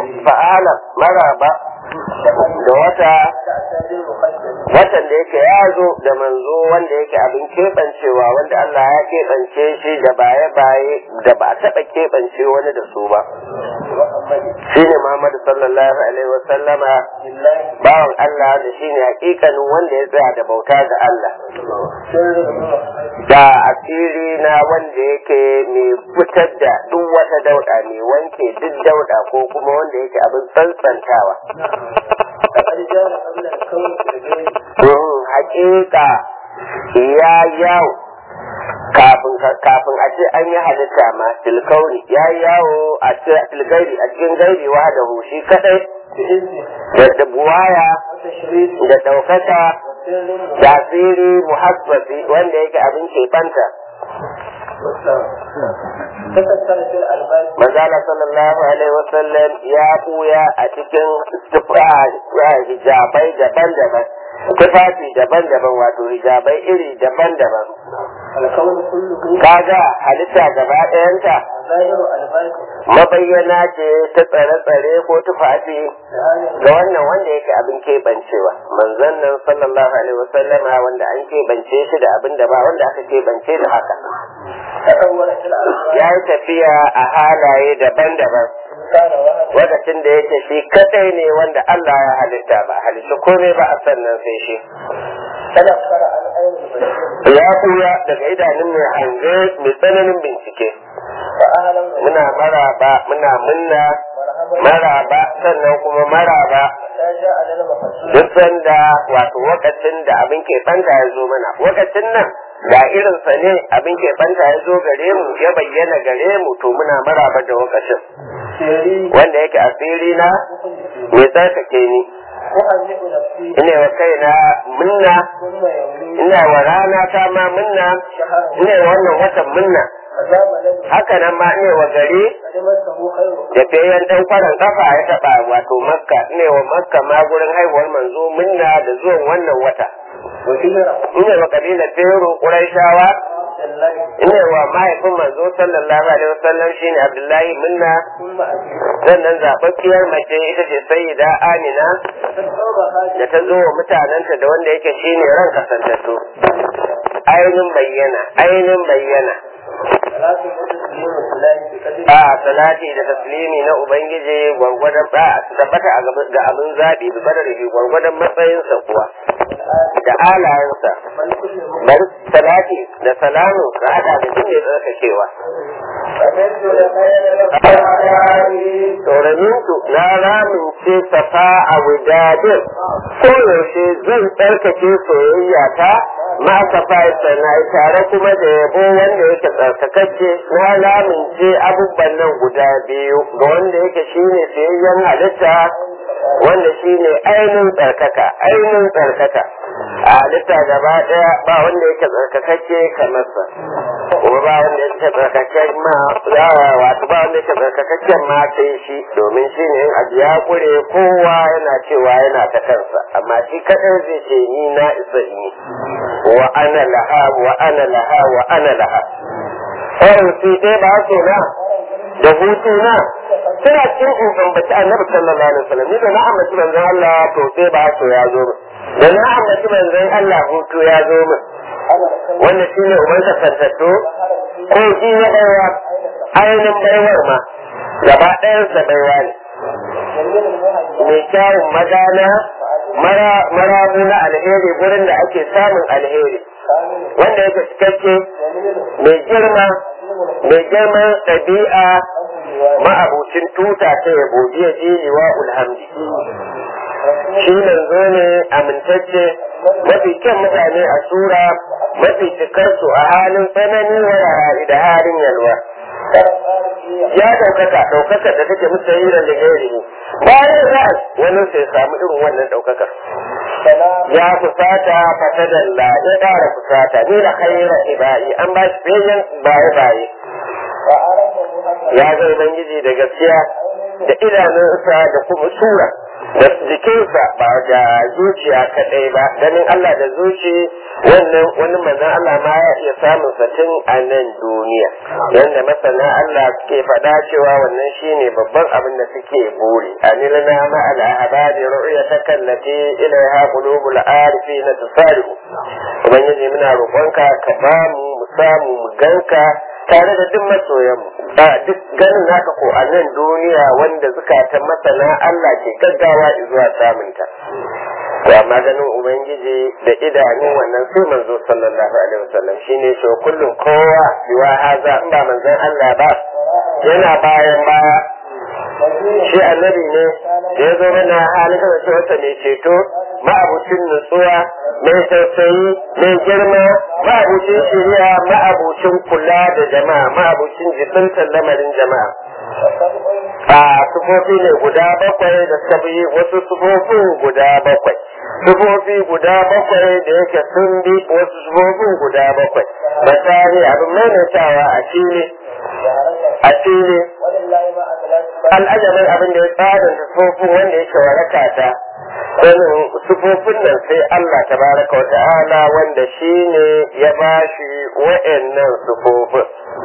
fa'ala maraba da wata watan da yake ya zo da manzo wanda yake abin keɓancewa wanda Allah ya keɓance shi da baye-baye da ba a taɓa keɓance wani da su ba shi ne Muhammadu sallallahu alaihi wa sallama bawan Allah da shi ne hakikanin wanda ya tsaya da bauta ga Allah da asiri na wanda yake mai fitar da duk wata dauɗa mai wanke duk dauɗa ko kuma wanda yake abin tsantsantawa hakika ya yawo kafin kafin a ce an yi halitta ma tilkauri ya yawo a ce tilgairi a cikin gairi wa da hushi kadai da buwaya da daukaka tasiri muhabbati wanda yake abin keɓanta Manzala sallallahu alaihi wasallam ya buya a cikin hijabai daban-daban, tufafi daban-daban wato hijabai iri daban-daban. Kaga halitta gaba ɗayanta mabayyana ce ta tsare-tsare ko tufafi ga wannan wanda yake abin keɓancewa. Manzon nan sallallahu alaihi wasallama wanda an keɓance shi da abin da ba wanda aka keɓance da haka. ya yi tafiya a halaye daban-daban lokacin da yake shi kadai ne wanda Allah ya halitta ba halitta komai ba a sannan sai shi ya kuya daga idanun mai hange mai tsananin bincike muna maraba muna munna maraba sannan kuma maraba duk sanda wato wakacin da abin ke fanta ya zo mana wakacin nan da irinsa ne abin ke fanta ya zo gare mu ya bayyana gare mu to muna maraba da wakacin wanda yake asiri na mai tsarkake ni ina wa kaina munna ina wa rana ta ma munna ina wa wannan watan munna haka nan ma ne wa gari da bayan dan kwaran kafa ya taba wato makka ne wa makka ma gurin haihuwar manzo minna da zuwan wannan wata ne wa kabilar fero quraishawa ne wa mahaifin manzo sallallahu alaihi wasallam shine abdullahi minna sannan zababbiyar mace ita ce sayyida amina da ta zo wa mutanenta da wanda yake shine ran kasantattu ainin bayyana ainin bayyana a salati da taslimi na ubangiji gwargwadon ba tabbata ga abin zaɓi da badarihi gwargwadon matsayinsa kuwa da alayensa bari salati da salamu ga hada da jin mai tsarkakewa Tsoraninsu na ramince safa a wujadin koyaushe zan tsarkake soyayya ta ma safa na tare kuma da yabo wanda yake tsarkakacce na lamince abubuwan nan guda biyu ga wanda yake shine sayayyen halitta wanda shine ainihin tsarkaka ainihin tsarkaka a halitta gaba daya ba wanda yake tsarkakacce kamar sa kuma ba wanda yake tsarkakaccen ma wato ba wanda yake tsarkakaccen ma sai shi domin shi ne in abu ya kure kowa yana cewa yana ta kansa amma shi kadai zai ce ni na isa in yi wa ana laha wa ana laha wa ana laha sai dai ba so na da hutu na suna cin in ambaci annabi sallallahu alaihi wasallam ni da na ambaci manzon Allah to sai ba so ya zo min da na ambaci manzon Allah hutu ya zo min wanda shi ne uban kasantattu ko shi na baiwa ainihin baiwar ma gaba ɗayansa baiwa ne mai kyawun magana marabu na alheri gurin da ake samun alheri wanda yake cikakke mai girma mai girman ɗabi'a ma'abucin tuta ta yabo jiya jiliwa ulhamdi shi manzo ne amintacce mafi kyan mutane a sura mafi cikarsu a halin tsanani wa da halin yalwa ya ɗaukaka ɗaukakar da take musu yi da gairi bayan za wani sai samu irin wannan ɗaukakar ya fusata fatadalla ya ƙara fusata ni da khaira ibai an ba shi bayan baye baye ya ga ubangiji da gaskiya da idanunsa da kuma sura da jikinsa ba da zuciya kadai ba ganin Allah da zuci wannan wani manzon Allah ma ya iya samun sa tun a nan duniya yanda masana Allah suke faɗa cewa wannan shine babban abin da suke buri anilna ma al ahbari ru'yataka allati ilaiha qulubul arifin tusari'u ubangiji muna roƙonka ka ba mu mu samu mu ganka tare da duk masoyanmu ba duk ganin naka ko a nan duniya wanda zukatan masana Allah ke gaggawa zuwa samunta to amma ganin ubangiji da idanu wannan sai manzo sallallahu alaihi wasallam shine shi kullum kowa biwa haza in ba manzon Allah ba yana bayan baya shi annabi ne da ya zo mana halin da ce wata mai ceto ma'abucin nutsuwa mai tausayi mai girma ma'abucin shiriya ma'abucin kula da jama'a ma'abucin jibintar lamarin jama'a a sufofi ne guda bakwai da suka bi wasu sufofin guda bakwai sufofi guda bakwai da yake sun bi wasu sufofin guda bakwai misali abin maimaitawa a fili a fili al'ajabin abin da ya tsarin sufofin wanda yake waraka ta sanin sufofin nan sai Allah tabaraka wa ta'ala wanda shi ne ya bashi wa'annan sufofin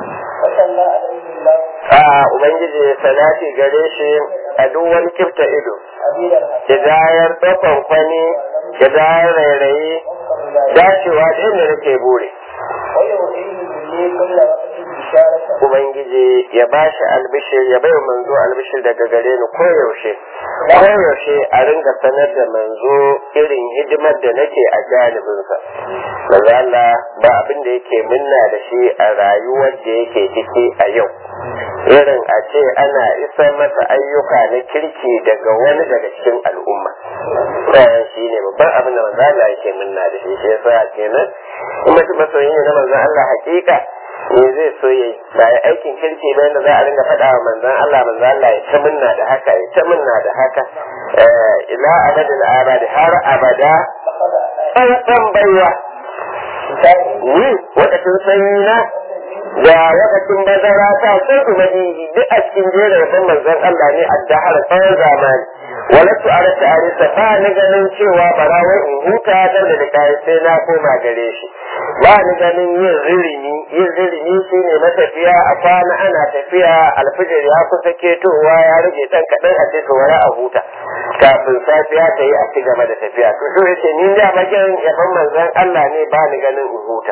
a ubangiji ya salati gare shi a duk wani kifta ido hidayar ɗaukan kwani hidayar rairayi dacewa da inda nake bure Ubangiji ya ba shi albishir ya bai manzo albishir daga gare ni koyaushe koyaushe a ringa sanar da manzo irin hidimar da nake a janibinsa manzo Allah ba abin da yake minna da shi a rayuwar da yake ciki a yau irin a ce ana isar masa ayyuka na kirki daga wani daga cikin al'umma bayan shi ne babban abin da manzo Allah yake minna da shi shi yasa kenan kuma masoyi ne na manzo Allah hakika me zai so yi ba ya aikin kirki ba yadda za a ringa faɗa wa manzon Allah manzon Allah ya ta munna da haka ya ta munna da haka ila abadin abadi har abada tsantsan baiwa ni wakacin sanyi na da wakacin bazara ta sun ubangiji duk a cikin jerin rabon manzon Allah ne a dahar tsawon zamani walatu a rasa arisa ba ni ganin cewa barawai in huta dan da kai sai na koma gare shi ba ni ganin yin ririmi yin ririmi shi ne matafiya a kwana ana tafiya alfijir ya kusa ketowa ya rage dan kaɗan a ce wara a huta kafin safiya ta yi a ci gaba da tafiya to so yace ni da magin yaban manzon Allah ne ba ni ganin in huta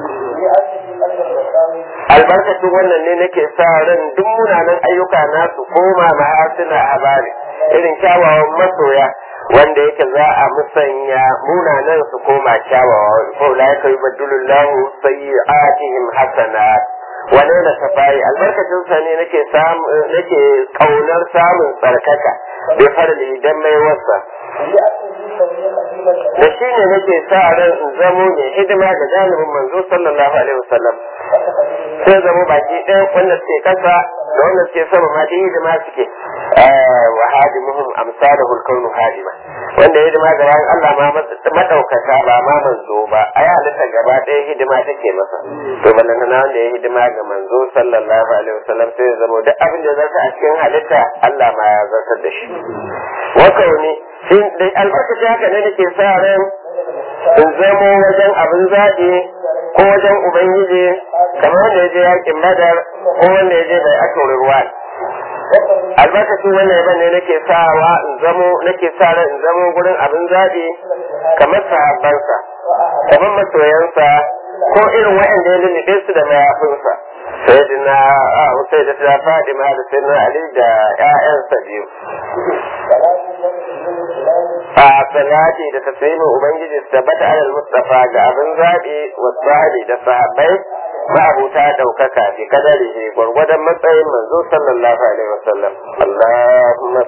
albarkacin wannan ne nake sa ran duk munanan ayyuka na su koma mahasina a bari irin kyawawan masoya wanda yake za a musanya munanan su koma kyawawa ko la yaka yubaddilullahu sayyi'atihim hasanat wane na safari albarkacin sa ne nake samu nake kaunar samun tsarkaka bi farli dan mai wasa da shi ne nake sa ran in zamo ne hidima ga janibin manzo sallallahu alaihi wasallam sai zamo baki ɗaya wanda suke kasa da wanda suke sama ma dai hidima suke wa hadimuhum amsaluhu al-kaunu hadima wanda hidima ga bayan Allah ma madaukaka ba ma manzo ba ai halitta gaba ɗaya hidima take masa to ballan na wanda ya hidima ga manzo sallallahu alaihi wasallam sai ya zamo duk abin da zaka a cikin halitta Allah ma ya zartar da shi wa kauni shi dai albarkaci haka ne nake sa ran in zamo wajen abin zaɓi ko wajen ubangiji kamar wanda ya je yakin badar ko wanda ya je bai aka ruwa albarkacin wannan yaban ne nake sawa in zamo nake sa ran in zamo gurin abin zaɓi kamar sahabbansa kamar masoyansa ko irin waɗanda ya lullube su da mayafinsa sayyidina sai da ta fadima da sayyidina ali da ƴaƴansa biyu a salati da taslimin ubangiji su tabbata alal mustafa ga abin zaɓi wa sahabi da sahabbai ma'abuta ɗaukaka fi kadari gwargwadon matsayin manzo sallallahu alaihi wasallam Allahumma